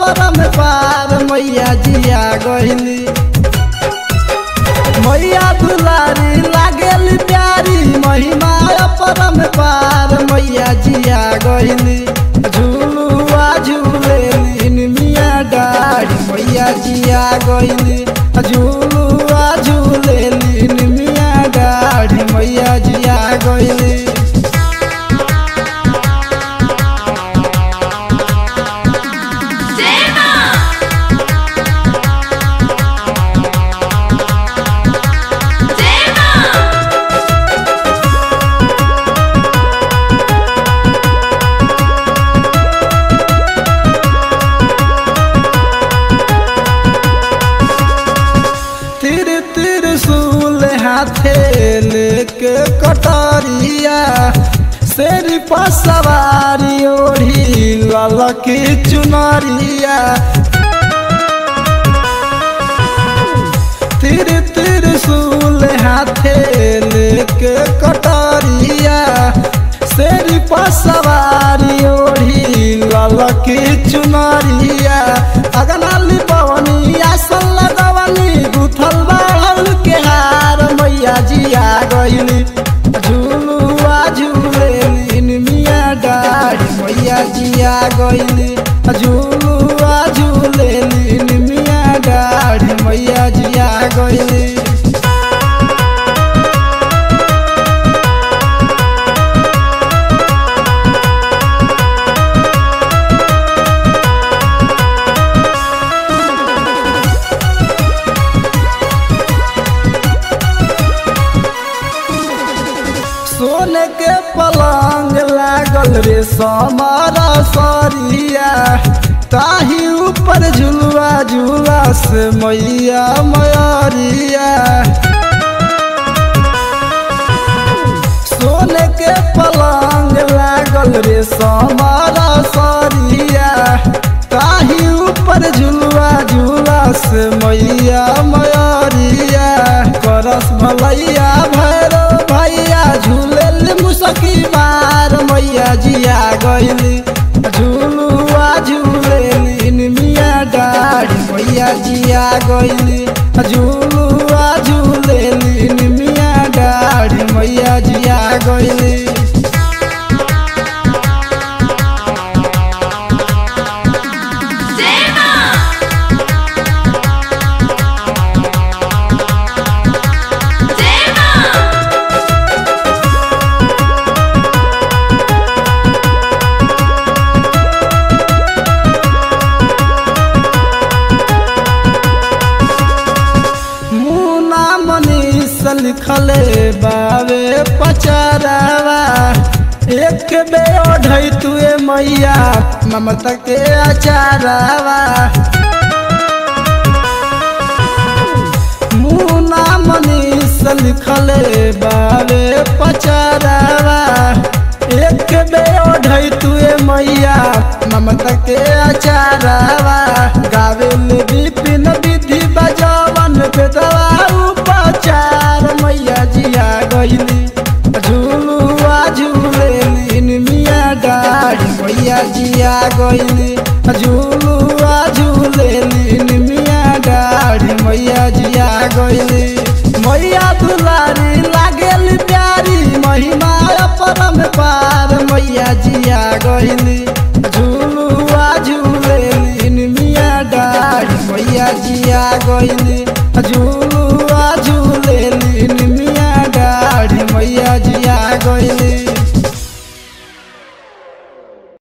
परम पार मैया जिया गइली मैया दुलारी लागेली प्यारी महिमा परम पार मैया जिया गइली झूलुआ झूलेली मिया डाढ़ी मैया जिया गइली झूलुआ झूलेली मिया डाढ़ी मैया जिया गइली जय मां जय मां तिर तिर सूल हाथे लेके कटरिया शेर पर सवारी ओढ़ी ललकी चुनरिया तिर तिर सूल हाथे लेके कटरिया शेर पर सवारी ओढ़ी ललकी चुनरिया अगनाली पवनी आसन लगवनी गुथल बाढ़ल के हार मैया जिया गइली झूलुआ झूलेली मिया डाढ़ी मैया जिया गइली झूलुआ झूलेली मिया डाढ़ी मैया जिया गइली सोने के पलंग लागल रे समारा सरिया ताही ऊपर झुलुआ झूला से मैया मयरिया सोने के पलंग लागल रे समारा सरिया ताही ऊपर झुलुआ झूला से मैया मयरिया करस भलैया भैरो भैया झूलेल मुसकी मार मैया जिया गइली झूलुआ झूलेली मिया डाढ़ी मैया जिया गइली झूलुआ झूलेली मिया डाढ़ी मैया जिया गइली जय मां जय मां मुना मनीष लिखले बावे पचरावा एक बे ओढ़ई तुए मैया ममता के अचारावा मुना मनीष लिखले बावे पचरावा एक बे ओढ़ई तुए मैया ममता के अचारावा गावे विपिन विधि बजावन पे दवा उपचार मैया जिया गइली झूलुआ झूलेली मिया डाढ़ी मैया जिया गइली झूलुआ झूलेली मिया डाढ़ी मैया जिया गइली मैया दुलारी लागेली प्यारी महिमा परम पार मैया जिया गइली झूलुआ झूलेली मिया डाढ़ी मैया जिया गइली झूलुआ